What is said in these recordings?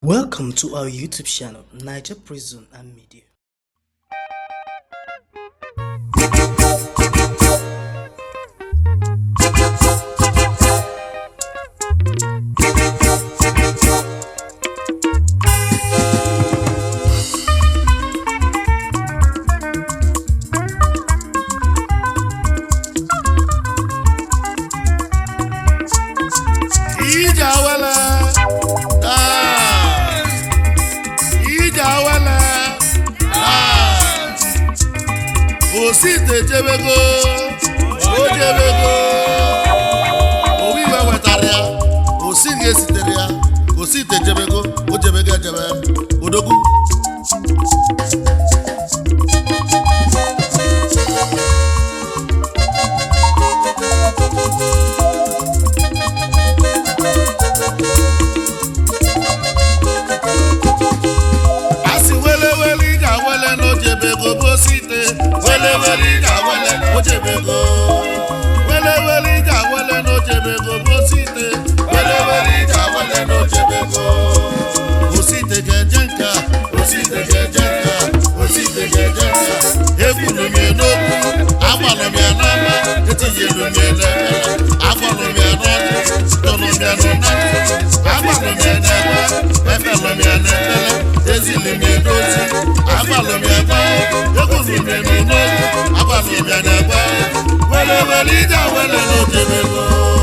Welcome to our YouTube channel, Niger Prison and Media. ije awele ah, ije awele ah, osite jebego o jebego owu iwe wetara ya osi ga esitere ya osite jebego o jebego ejebe odogwu asị wele wele ije awele n'ojebego bụ osite wele wele ije awele ojebego wele wele ije awele n'ojebego bụ osite wele wele ije awele n'ojebego osite ga-eje nka osite ga-eje nka osite ga-eje nka egburu m ya n'okwu agbalụ m ya n'ama etinyelu m ya n'ekpere agbalụ m ya n'ọnụ tọnụ m ya n'ụna agbalụ m ya n'ekpe efelu m ya n'ekpere ezili m ya n'ozi agbalụ m ya gba egburu m ya n'ụlọ agbalụ m ya n'ekpe wele wele ije wele n'ojebego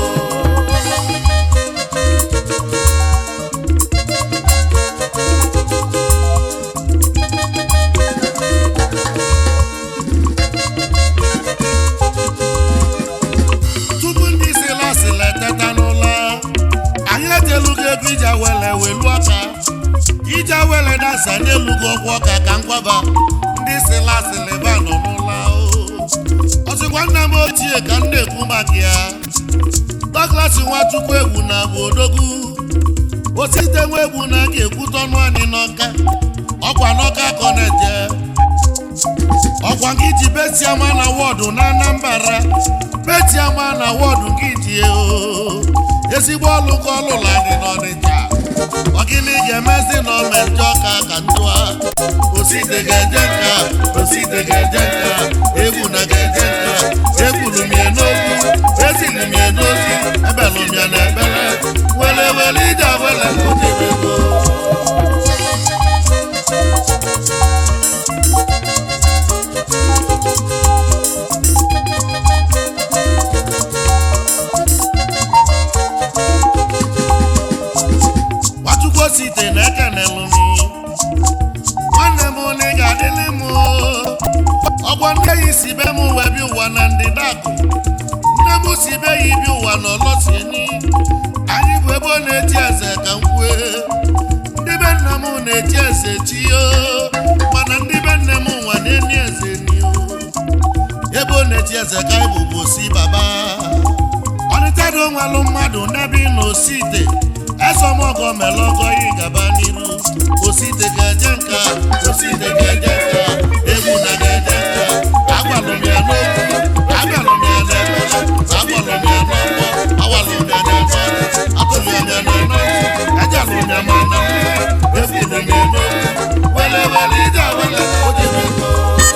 tupu ndị isi lasịla eteta n'ụlọ anyị ejelugo ego ije wele welu aka ije wele dasa n'elugo ọgwụ ọka ka nkwaba ndị isi lasịla ebe a nọ n'ụlọ ọsịkwa nna m ochie ka m na-ekwu maka ya Douglas Nwachukwu egwu na bụ odogwu osite nwa egwu na ga-ekwute ọnụ anyị n'ọka ọkwa n'ọka ka ọ na-eje ọkwa gị ji betiama na wọdụ na Anambra betiama na wọdụ gị ji o ezigbo ọlụ ka ọlụla dị n'Ọnịcha ọgịnị ga-emezi na omejọ ọka ka ndụa osite ga-eje nka osite ga-eje nka egwu na ga-eje nka ekwuru m ya n'okwu ezili m ya n'ozi ebelụ m ya na ekpere wele wele ije wele ojebego Nwachukwu osite na-ekenelụ m nwanne m na ị ga-adịlị m ọgbọ nne ya si be m wee bi ụwa na ndịda akụ nne m si be ya ibi ụwa na ọlọsieni anyị bụ ebe ọ na-eji eze ka m kwue ndị be nna m na-eji eze chi o mana ndị be nne m nwa na-eni eze ni o ebe ọ na-eji eze ka anyị bụ bụ osi baba ọnịtado nwalụ mmadụ n'ebe ị na osite ezọmọgọ mere ọgọ yi gaba n'iru osite ga-eje nka osite ga-eje nka egwu na ga-eje nka agwalụ m ya n'okwu abịalụ m ya n'ekpere agwalụ m ya n'ọgbọ awalụ m ya n'ọgbọ atụlụ m ya n'ọnụ ejelụ m ya ma na ekwuru m ya n'okwu wele wele ije wele ojebego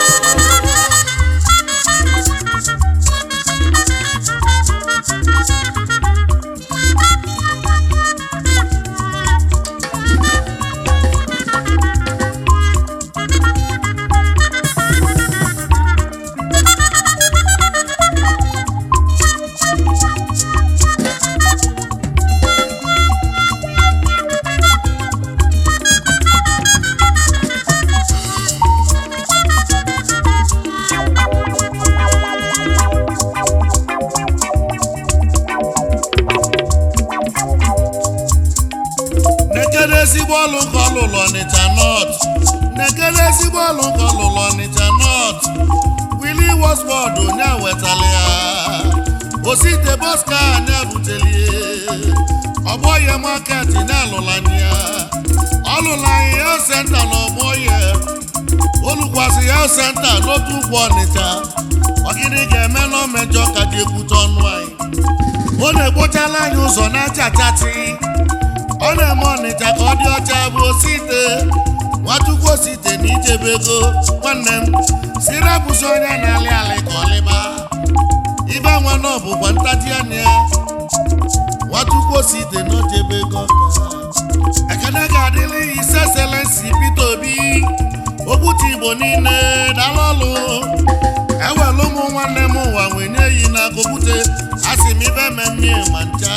nekere ezigbo ọlụ nke ọlụlụ ọnịcha nọt nekere ezigbo ọlụ nke ọlụlụ ọnịcha nọt wili wọsbọd onye wetara ya osite bọska anya butelie ọgbọye maket na-alụlanye ya ọlụlanye ya senta na ọgbọye olukwasị ya senta n'otu ụkwụ ọnịcha ọgịnị ga-eme na omejọ ka ji ekwute ọnụ anyị ọ na-ekpochala anyị ụzọ na-achatati ọ na-eme ọnịcha ka ọ dị ọcha bụ osite nwachukwu osite na ijebego nwanne m si rapụsị onye na-alị alị ka ọlịba ibe nwa na ọbụkwa ntaji anya ya nwachukwu osite na ojebego ka ekene ga-adịrị ise selensi Peter Obi okwuchi igbo niile dala ọlụ ewelu ụmụ nwanne m ụwa nwenye yi na kokwute asị m ibe mmemme ma ncha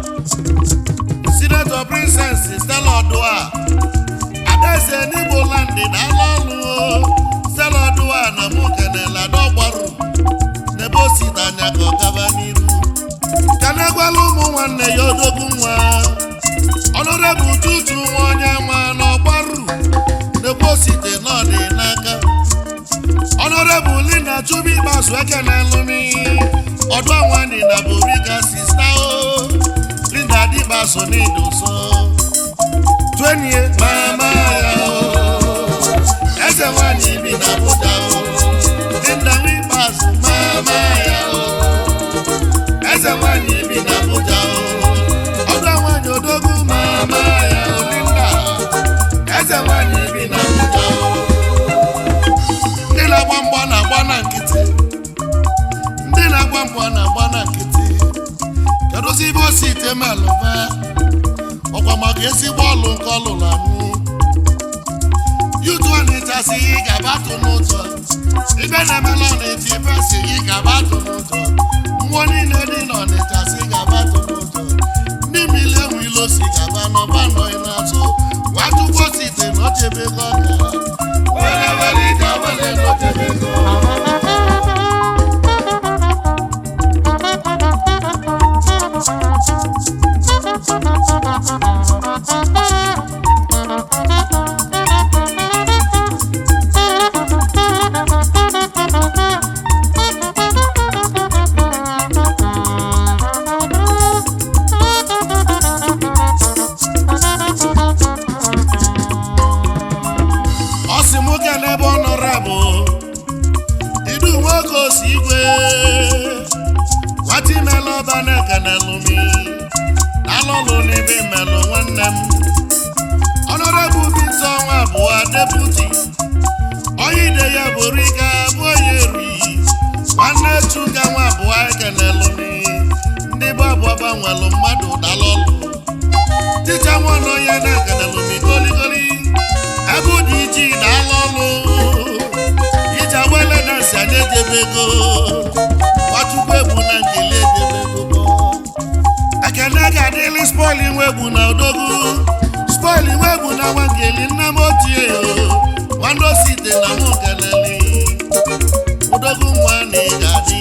sinetọ princess Stella Odua adaeze n'Igbo landị dala ọlụ Stella Odua na mụ kenela dọgbarụ n'ebe o site anya ka ọ gaba n'iru ka na-egwala ụmụ nwanne ya odogwu nwa ọnụrebụ tutu nwa onye nwa n'ọgbarụ n'ebe o site n'ọdị n'aka ọnụrebụ Linda Chubu Ikpeazụ ekenelụmi ọdụ anwandị na boriga sista o Linda Dịkpaso n'idoso twenye mama ya o eze nwanyị bi na Abuja o Linda Ikpeazụ mama ya o eze nwanyị bi na Abuja o ọdụ nwanyị odogwu mama ya o Linda eze nwanyị bi na Abuja o ndị na-agba mgbọ na-agba na nkịtị ndị na-agba mgbọ na-agba na nkịtị kedụzi ibe osi ite melụba ọkwa maka ezigbo ọlụ nke ọ lụrụ amụ yutu ọnịcha si gị gaba atụ n'ụzọ ibe na-emela ọnịcha ibe si gị gaba atụ n'ụzọ mmụọ niile dị n'ọnịcha si gaba atụ n'ụzọ ndị mmiri enwe ilo si gaba n'ọba nọghị n'azụ nwachukwu osite na ochebego ọka were were ije were n'ochebego ọ sị m oge n'ebe ọ nọrọ bụ idu nwoke osi igwe nwata imela ọba na-ekenelụmi alụlụ n'ebe melụ nwanne m ọnọrọbụ bita ọnwa abụọ deputi onye ide ya bụrụ ike bụ onye eri nwanne chuga nwa abụọ ekenelụmi ndị bụ abụọ gbanwelụ mmadụ dalọlụ ticha nwanne onye na-ekenelụmi goligoli ebe dị iji daala ọlụ iji agbele na si anya ejebego nwachukwu egbu na nkele ejebego ekene ga-adịlị spoil nwe egbu na odogwu spoil nwe egbu na nwangeli nna m ochie nwanne osite na mụ keleli odogwu nwa na ị ga-adị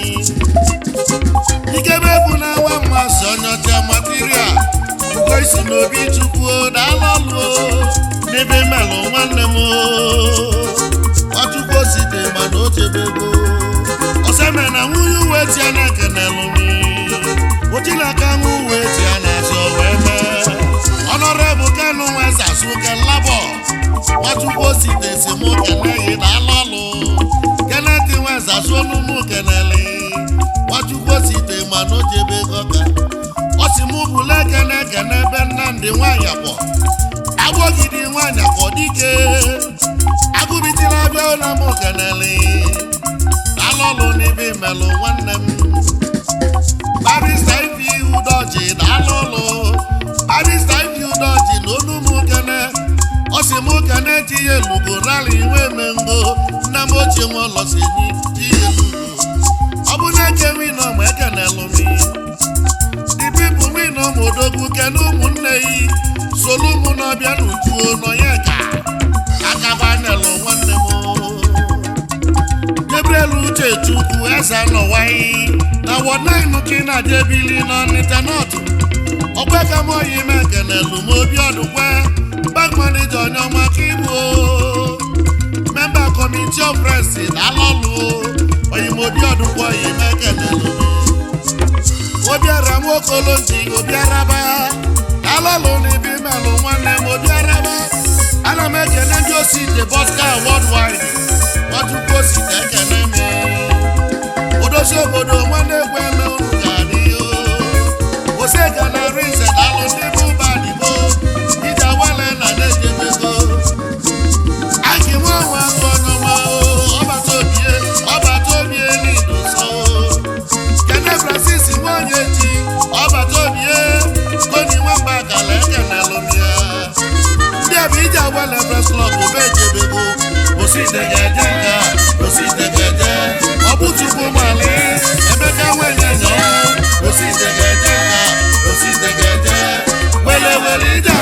ikebe egbu na nwa mmasị onyeọcha material ugo isi n'obi chukwu daala ọlụ n'ebe melụ nwanne m ọchukwu osite mana o chebego oseme na nwunye uwe tia na ekenelụmi otilaka nwa uwe tia na azọ wee mee ọnọrebụ kanụ nwezasụ kelabọ nwachukwu osite si mụ keneghị na alọlụ keneti nwezasụ onumụ keneli nwachukwu osite mana o jebego ka ọ si mụ bụla ekene ekene ebe nnamdị nwanyị akpọ agbọgidi nwanyị akpọ dike agụbitila abịa ụlọ m kenele alọlụ n'ebe melụ nwanne m barista ifi udoji na alọlụ barista ifi udoji na onu m kene ọ sị m kene tinye elugo rali nwe mengo nna m ochie nwe ụlọ si nyi tinye elugo ọ bụ na eke wino ma ekenelụ m the people we know modogwu kene ụmụnne yi solu mụ n'ọbịa n'ujuo nọnye ka akabanelụ nwanne m Gabriel uche chukwu eze nọwayi na wọnainu ka ị na-ajebili n'ọnịta nọtụ ọgbaka m oyi m ekenelu m obi ọdụkwe bank manager onye ọma ka igbo memba kọmiti of presi dalọlụ oyimobi ọdụkwe oyi m ekenelu m obiara nwokolo ji obiaraba alọlụ n'ibi melụ nwanne m obiaraba ana m ekene ndị osi de bọska worldwide nwachukwu osi na ekene m odozi obodo nwanne egwu eme unu ga-adị osega na rinze dalụ ndị bụ ụba digbo were ije